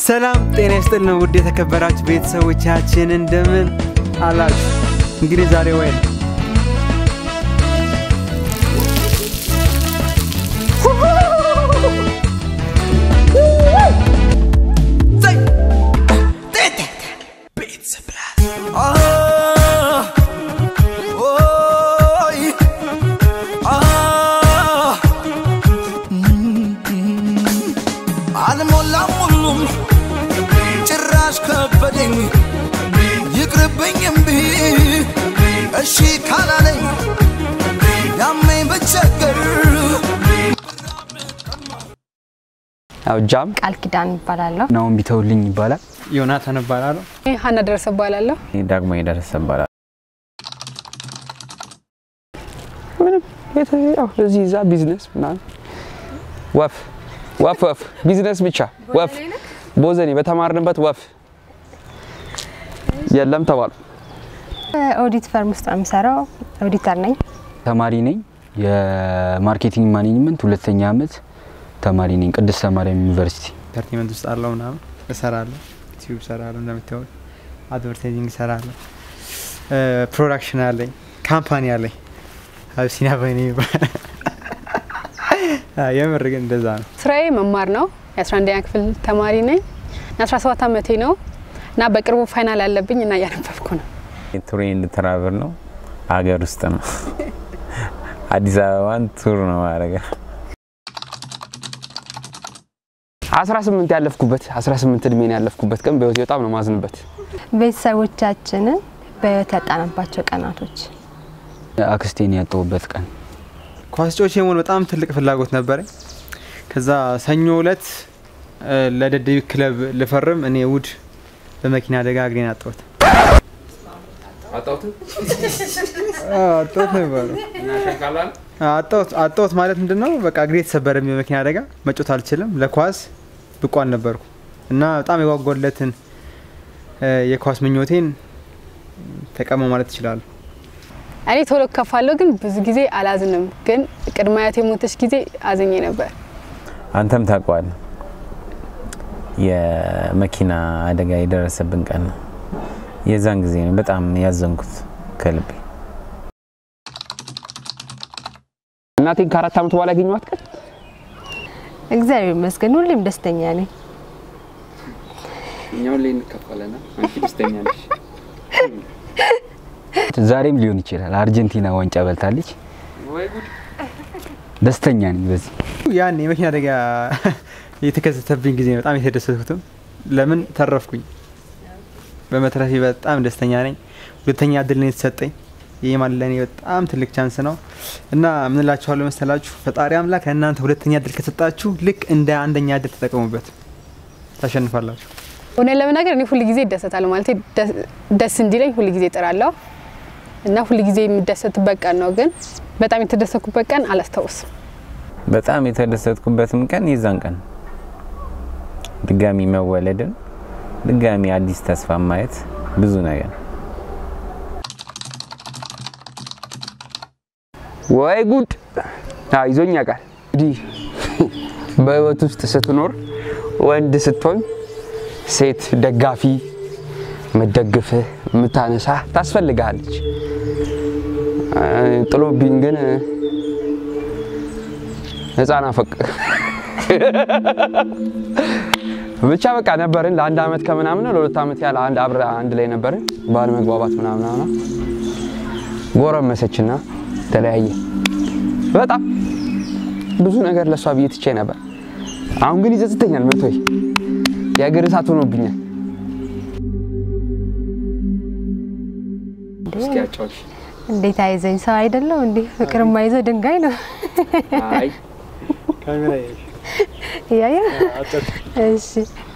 ሰላም ጤና ይስጥልን ውድ የተከበራችሁ ቤተሰቦቻችን እንደምን አላችሁ? እንግዲህ ዛሬ ወይ አልሞላም ሁሉም ጭራሽ ከበደኝ ይቅርብኝ እምቢ እሺ ካላለኝ ያመኝ ብቸገር ያው ጃም ቃል ኪዳን ይባላለሁ። ናሁን ቢተውልኝ ይባላል። ዮናታን እባላለሁ። ሀና ደረሰ እባላለሁ። ዳግሞ የደረሰ ይባላል። ምንም የተ- ያው እዚህ እዛ ቢዝነስ ምናምን ወፍ ወፍ ወፍ ቢዝነስ ብቻ ወፍ ቦዘኔ በተማርንበት ወፍ የለም ተባሉ። ኦዲት ፈርም ውስጥ ነው የምሰራው። ኦዲተር ነኝ። ተማሪ ነኝ። የማርኬቲንግ ማኔጅመንት ሁለተኛ ዓመት ተማሪ ነኝ። ቅድስተ ማርያም ዩኒቨርሲቲ ኢንተርቴንመንት ውስጥ አለው ምናምን እሰራለሁ። ዩቲዩብ እሰራለሁ፣ እንደምታዩት አድቨርታይዚንግ እሰራለሁ። ፕሮዳክሽን አለኝ፣ ካምፓኒ አለኝ። አብሲኒያ በኔ የምር ግን እንደዛ ነው። ስራዬ መማር ነው። የ11ኛ ክፍል ተማሪ ነኝ እና 17 ዓመቴ ነው እና በቅርቡ ፋይናል አለብኝ እና እያነበብኩ ነው። ቱሬንድ ትራቨል ነው፣ ሀገር ውስጥ ነው። አዲስ አበባን ቱር ነው ማድረግ 18 ያለፍኩበት 18 እድሜን ያለፍኩበት ቀን በህይወቴ በጣም ነው ማዝንበት። ቤተሰቦቻችንን በህይወት ያጣናባቸው ቀናቶች አክስቴን ያጠውበት ቀን ኳስ ጮች የመሆን በጣም ትልቅ ፍላጎት ነበረኝ። ከዛ ሰኞ እለት እ፣ ለደደቢት ክለብ ልፈርም እኔ እሑድ በመኪና አደጋ እግሬን አጣሁት። አጣሁት ነው የሚባለው። አጣሁት አጣሁት ማለት ምንድን ነው? በቃ እግሬ የተሰበረ በመኪና አደጋ መጮት አልችልም። ለኳስ ብቁ አልነበርኩ እና በጣም የጓጓለትን እ፣ የኳስ ምኞቴን ተቀመው ማለት ይችላሉ። እኔ ቶሎ ከፋለሁ፣ ግን ብዙ ጊዜ አላዝንም። ግን ቅድመ አያቴ የሞተች ጊዜ አዝኜ ነበር። አንተም ታውቀዋለህ። የመኪና አደጋ የደረሰብን ቀን ነው። የዛን ጊዜ ነው በጣም ያዘንኩት ከልቤ። እናቴን ከአራት ዓመት በኋላ ያገኘኋት ቀን እግዚአብሔር ይመስገን ሁሌም ደስተኛ ነኝ። እኛውን ላይ እንከፋለና አንቺ ደስተኛ ነሽ። ዛሬም ሊሆን ይችላል። አርጀንቲና ዋንጫ በልታለች። ደስተኛ ነኝ በዚህ ያን የመኪና አደጋ የተከሰተብኝ ጊዜ በጣም የተደሰትኩትም ለምን ተረፍኩኝ። በመትረፌ በጣም ደስተኛ ነኝ። ሁለተኛ እድል ነው የተሰጠኝ። ይህ ማለት ለእኔ በጣም ትልቅ ቻንስ ነው እና ምን እላችኋለሁ መሰላችሁ ፈጣሪ አምላክ ለእናንተ ሁለተኛ እድል ከሰጣችሁ ልክ እንደ አንደኛ እድል ተጠቀሙበት፣ ታሸንፋላችሁ። እውነት ለመናገር እኔ ሁል ጊዜ እደሰታለሁ ማለት ደስ እንዲለኝ ሁል ጊዜ እጥራለሁ እና ሁል ጊዜ የምደሰትበት ቀን ነው። ግን በጣም የተደሰትኩበት ቀን አላስታውስም። በጣም የተደሰትኩበትም ቀን የዛን ቀን ድጋሚ መወለድን፣ ድጋሚ አዲስ ተስፋ ማየት ብዙ ነገር ወይ ጉድ! አዎ ይዞኝ ያውቃል። እንግዲህ በህይወት ውስጥ ስትኖር ወንድ ስትሆን ሴት ደጋፊ መደግፍህ የምታነሳ ታስፈልግሃለች። እ፣ ጥሎብኝ ግን ህፃን አፈቅ ብቻ በቃ ነበርን ለአንድ አመት ከምናምን ለሁለት አመት ያህል አንድ አብረ አንድ ላይ ነበርን። ባለ መግባባት ምናምን ምናምን ጎረመሰችና ተለያየ። በጣም ብዙ ነገር ለእሷ ብዬ ትቼ ነበር። አሁን ግን ይጸጽተኛል። መቶይ የእግር እሳት ሆኖብኛል። እንዴት አይዘኝ ሰው አይደለው እንዴ? ፍቅር የማይዘው ድንጋይ ነው። እያየ እሺ።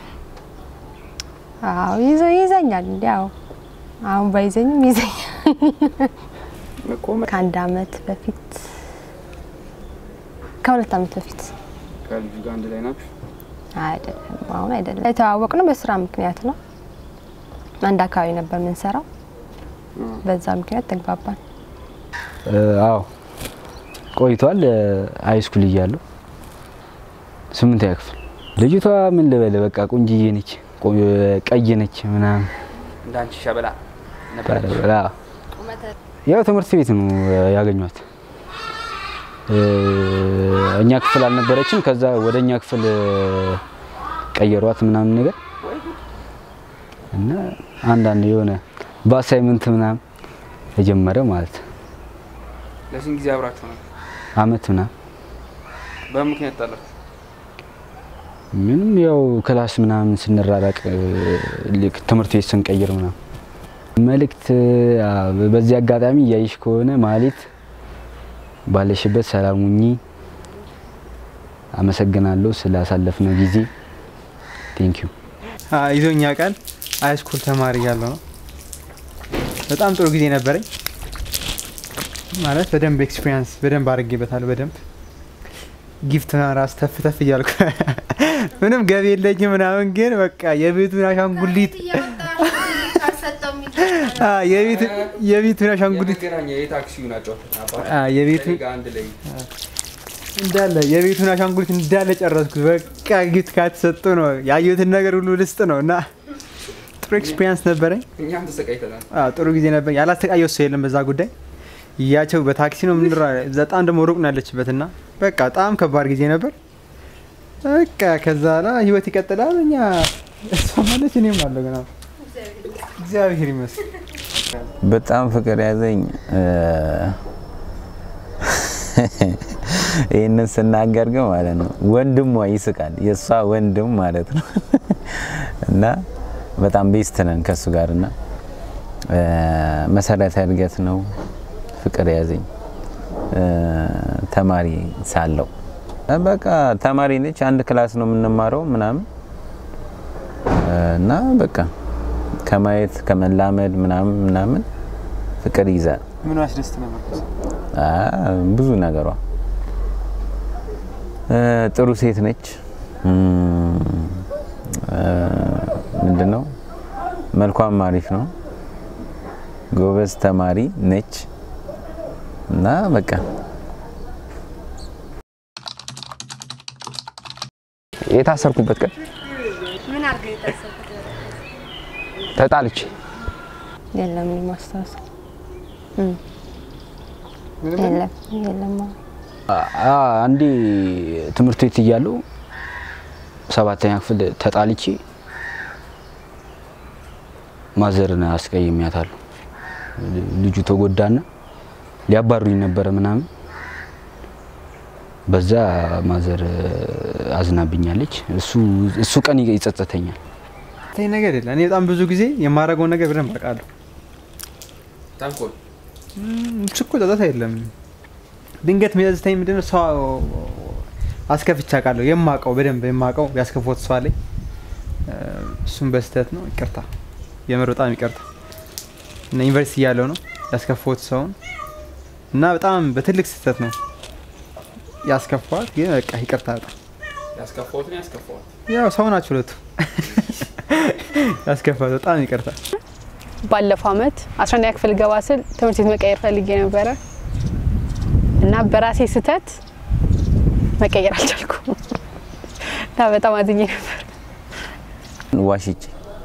አዎ ይዞ ይዘኛል። እንዲ ያው አሁን ባይዘኝም ይዘኛል። ከአንድ አመት በፊት ከሁለት አመት በፊት ከልጁ ጋር አንድ ላይ ናችሁ? አይደለም፣ አሁን አይደለም። የተዋወቅነው በስራ ምክንያት ነው። አንድ አካባቢ ነበር የምንሰራው። በዛ ምክንያት ተግባባን። አዎ ቆይቷል። ሃይ ስኩል እያለሁ ስምንተኛ ክፍል ልጅቷ ምን ልበል በቃ ቆንጅዬ ነች፣ ቆ- ቀይ ነች ምናምን እንዳንቺ ሸበላ ታደርጋለህ። አዎ። ያው ትምህርት ቤት ነው ያገኟት። እ፣ እኛ ክፍል አልነበረችም። ከዛ ወደ እኛ ክፍል ቀየሯት ምናምን ነገር እና አንዳንድ የሆነ በአሳይመንት ምናምን ተጀመረ ማለት ነው። ለስንት ጊዜ አብራችሁ ነው? አመት ምናምን በምን ምክንያት ጣላችሁ? ምንም ያው ክላስ ምናምን ስንራራቅ እ፣ ልክ ትምህርት ቤት ስንቀይር ምናምን መልእክት አ፣ በዚህ አጋጣሚ እያይሽ ከሆነ ማለት ባለሽበት ሰላም ሁኚ። አመሰግናለሁ ስላሳለፍነው ጊዜ ቴንክ ዩ። ይዞኛ ቃል ሃይስኩል ተማሪ ያለው ነው። በጣም ጥሩ ጊዜ ነበረኝ። ማለት በደንብ ኤክስፒሪያንስ በደንብ አድርጌበታለሁ። በደንብ ጊፍት ራስ ተፍ ተፍ እያልኩ ምንም ገቢ የለኝም ምናምን፣ ግን በቃ የቤቱን አሻንጉሊት አ፣ የቤቱ- የቤቱን አሻንጉሊት የመገናኛ የታክሲውን አጫወት አ፣ የቤቱን አንድ ላይ እንዳለ የቤቱን አሻንጉሊት እንዳለ ጨረስኩት። በቃ ጊፍት ካተሰጡ ነው ያየሁትን ነገር ሁሉ ልስጥ ነው እና ጥሩ ኤክስፒሪያንስ ነበረኝ። እኛም ተሰቃይተናል። አዎ ጥሩ ጊዜ ነበር። ያላስተቃየው ሰው የለም በዛ ጉዳይ። እያቸው በታክሲ ነው ምንድራ በጣም ደግሞ ሩቅ ነው ያለችበት እና በቃ በጣም ከባድ ጊዜ ነበር። በቃ ከዛ ላ ህይወት ይቀጥላል። እኛ እሷ ማለች እኔም አለሁ ገና እግዚአብሔር ይመስገን። በጣም ፍቅር ያዘኝ። እ፣ ይህንን ስናገር ግን ማለት ነው ወንድሟ ይስቃል። የእሷ ወንድም ማለት ነው እና በጣም ቤስት ነን ከእሱ ጋር እና እ፣ መሰረተ እድገት ነው ፍቅር ያዘኝ እ፣ ተማሪ ሳለው እ፣ በቃ ተማሪ ነች። አንድ ክላስ ነው የምንማረው ምናምን እ፣ እና በቃ ከማየት ከመላመድ ምናምን ምናምን ፍቅር ይዛል። ምን አስደስት ነበር? አ፣ ብዙ ነገሯ እ፣ ጥሩ ሴት ነች። እም፣ እ፣ ምንድነው መልኳም አሪፍ ነው። ጎበዝ ተማሪ ነች እና በቃ የታሰርኩበት ቀን ምን አድርገህ የታሰብኩት? ተጣልቼ የለም እኔ ማስታወሰው የለም የለም። አ፣ አንዴ ትምህርት ቤት እያለሁ ሰባተኛ ክፍል ተጣልቼ ማዘርን አስቀይሜያታለሁ። ልጁ ተጎዳና ሊያባሩኝ ነበረ ምናምን በዛ ማዘር አዝናብኛለች። እሱ እሱ ቀን ይጸጸተኛል። ተይ ነገር የለ። እኔ በጣም ብዙ ጊዜ የማደርገውን ነገር በደንብ አውቃለሁ። ተንኮል እም፣ እሱ እኮ ጸጸት አይደለም። ድንገት የሚያዝተኝ ምንድነው ሰው አስከፍቼ አውቃለሁ። የማውቀው በደንብ የማውቀው ያስከፎት ሰው አለኝ። እ፣ እሱም በስህተት ነው። ይቅርታ፣ የምር በጣም ይቅርታ። እና ዩኒቨርሲቲ እያለሁ ነው ያስከፎት ሰውን እና በጣም በትልቅ ስህተት ነው ያስከፋት። ግን በቃ ይቅርታ በጣም ያስከፋሁት ነው ያስከፋሁት። ያው ሰው ናቸው ሁለቱ። ያስከፋት በጣም ይቅርታ። ባለፈው አመት 11ኛ ክፍል ገባ ስል ትምህርት ቤት መቀየር ፈልጌ ነበረ እና በራሴ ስህተት መቀየር አልቻልኩም እና በጣም አዝኜ ነበር። ዋሽቼ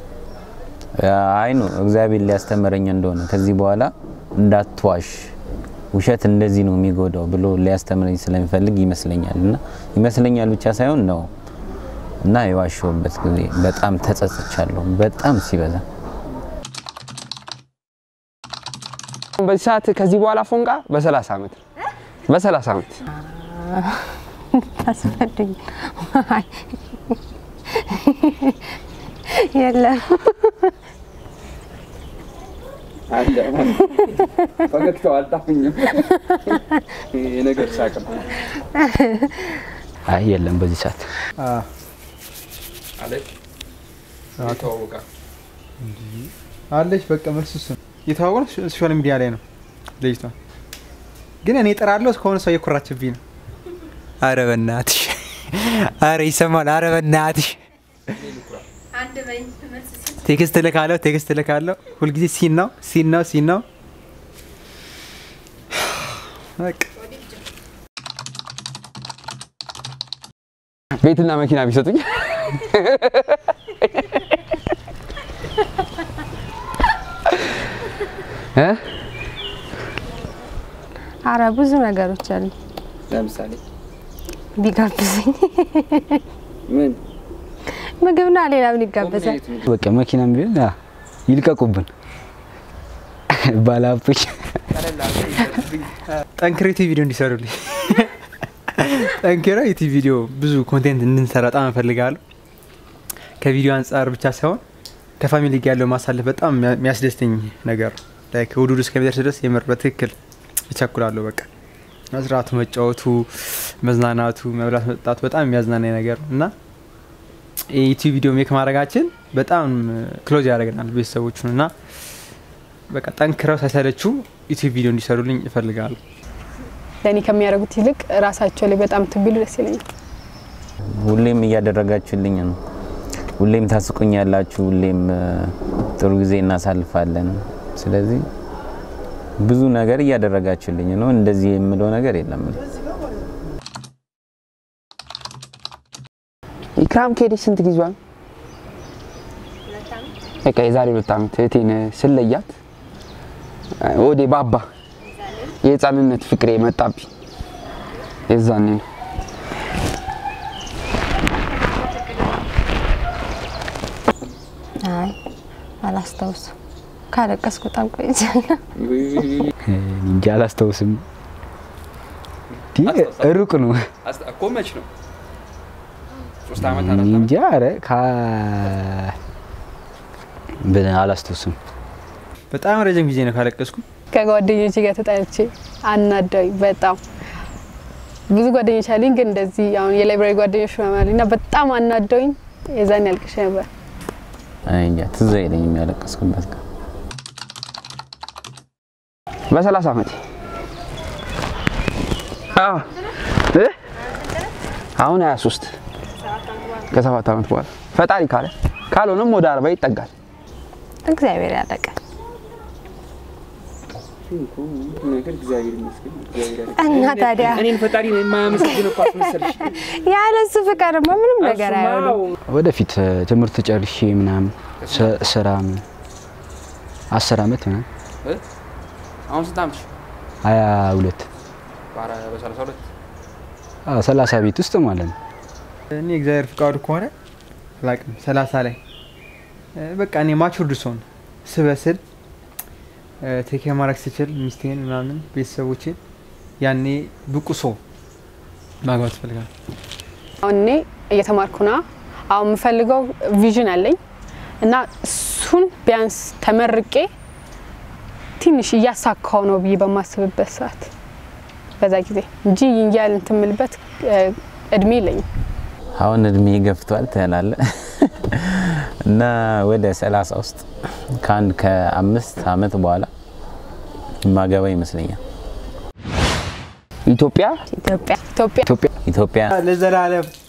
አይ ነው እግዚአብሔር ሊያስተምረኝ እንደሆነ ከዚህ በኋላ እንዳትዋሽ ውሸት እንደዚህ ነው የሚጎዳው ብሎ ሊያስተምረኝ ስለሚፈልግ ይመስለኛል እና ይመስለኛል ብቻ ሳይሆን ነው እና የዋሸሁበት ጊዜ በጣም ተጸጽቻለሁ። በጣም ሲበዛ በዚህ ሰዓት ከዚህ በኋላ ፎንቃ በሰላሳ ዓመት ነው። በሰላሳ ዓመት ታስፈልግ የለም ፈገግታው አልጣፍኝም። የነገር ሳቅ ነው አይ የለም በዚህ ሰዓት አዎ። አለች ይተዋወቃል። አለች በቃ መልሱ እሱ ነው። የተዋወቅነው ሶሻል ሚዲያ ላይ ነው ልጅቷ። ግን እኔ እጠራለሁ እስከሆነ ሰው እየኮራችብኝ ነው። አረ በናትሽ፣ አረ ይሰማል። አረ በናትሽ ቴክስት እልካለሁ፣ ቴክስት እልካለሁ። ሁልጊዜ ሲን ነው ሲን ነው ሲን ነው። በቃ ቤትና መኪና ቢሰጡኝ እ? አረ ብዙ ነገሮች አሉ ለምሳሌ ቢጋብዝኝ ምን ምግብና ሌላ ምን ይጋበዛል? በቃ መኪናም ቢሆን አ፣ ይልቀቁብን ባለሀብቶች ጠንክረው ዩቲዩብ ቪዲዮ እንዲሰሩልኝ ጠንክረው ዩቲዩብ ቪዲዮ ብዙ ኮንቴንት እንድንሰራ በጣም እፈልጋለሁ። ከቪዲዮ አንጻር ብቻ ሳይሆን ከፋሚሊ ጋር ያለው ማሳለፍ በጣም የሚያ- የሚያስደስተኝ ነገር ነው። ላይክ እሑድ እሑድ እስከሚደርስ ድረስ የምር በትክክል እቸኩላለሁ። በቃ መስራቱ፣ መጫወቱ፣ መዝናናቱ፣ መብላት መጠጣቱ በጣም የሚያዝናናኝ ነገር ነው እና የዩቲዩብ ቪዲዮ ሜክ ማድረጋችን በጣም ክሎዝ ያደርገናል ቤተሰቦቹን እና በቃ ጠንክረው ሳይሰለችው ዩቲዩብ ቪዲዮ እንዲሰሩልኝ እፈልጋለሁ። ለእኔ ከሚያደርጉት ይልቅ ራሳቸው ላይ በጣም ትቢሉ ደስ ይለኛል። ሁሌም እያደረጋችሁልኝ ነው። ሁሌም ታስቁኛላችሁ። ሁሌም እ፣ ጥሩ ጊዜ እናሳልፋለን። ስለዚህ ብዙ ነገር እያደረጋችሁልኝ ነው። እንደዚህ የምለው ነገር የለም። ኢክራም ከሄደች ስንት ጊዜዋ ነው? በቃ የዛሬ ሁለት ዓመት እህቴን ስለያት ወዴ ባባ የህፃንነት ፍቅሬ መጣብኝ። የዛኔ ነው አይ አላስታውስም። ካለቀስኩ በጣም ቆይቻለሁ። እንጂ አላስታውስም። እንዲህ ሩቅ ነው እኮ መች ነው? ሶስት እንጂ ኧረ ካ በ- አላስታውስም። በጣም ረጅም ጊዜ ነው ካለቀስኩ። ከጓደኞቼ ጋር ተጣልቼ አናደውኝ በጣም ብዙ ጓደኞች አሉኝ፣ ግን እንደዚህ አሁን የላይብራሪ ጓደኞች ምናምን እና በጣም አናደውኝ የዛን ያልቅሽ ነበር። እኔ እንጃ ትዝ አይለኝም ያለቀስኩበት ቀን። በሰላሳ ዓመት አዎ እ? አሁን 23 ከሰባት ዓመት በኋላ ፈጣሪ ካለ ካልሆነም ወደ አርባ ይጠጋል። እግዚአብሔር ያለቀ እና ታዲያ እኔን ፈጣሪ ነው የማያመሰግን እኮ አስመሰልሽ። ያለሱ ፍቅርማ ምንም ነገር አይሆንም። ወደፊት እ፣ ትምህርት ጨርሼ ምናምን ስ- ስራ ምን- አስር አመት ምናምን አሁን ስንት ዓመትሽ? ሀያ ሁለት በሰላሳ ሁለት አዎ፣ ሰላሳ ቤት ውስጥ ማለት ነው። እኔ እግዚአብሔር ፍቃዱ ከሆነ አላቅም ሰላሳ ላይ እ፣ በቃ እኔ ማቹርድ ሰውን ስበስል ቴክ ማድረግ ስችል ሚስቴን ምናምን ቤተሰቦችን ያኔ ብቁ ሰው ማግባት እፈልጋለሁ። አሁን እኔ እየተማርኩ ና አሁን የምፈልገው ቪዥን አለኝ እና እሱን ቢያንስ ተመርቄ ትንሽ እያሳካው ነው ብዬ በማስብበት ሰዓት በዛ ጊዜ እንጂ ይንያል እንትን የምልበት እ፣ እድሜ የለኝም። አሁን እድሜ ገፍቷል ትላለ እና ወደ ሰላሳ ውስጥ ከአንድ ከአምስት አመት በኋላ ማገባ ይመስለኛል። ኢትዮጵያ ኢትዮጵያ ኢትዮጵያ ኢትዮጵያ ኢትዮጵያ ለዘላለም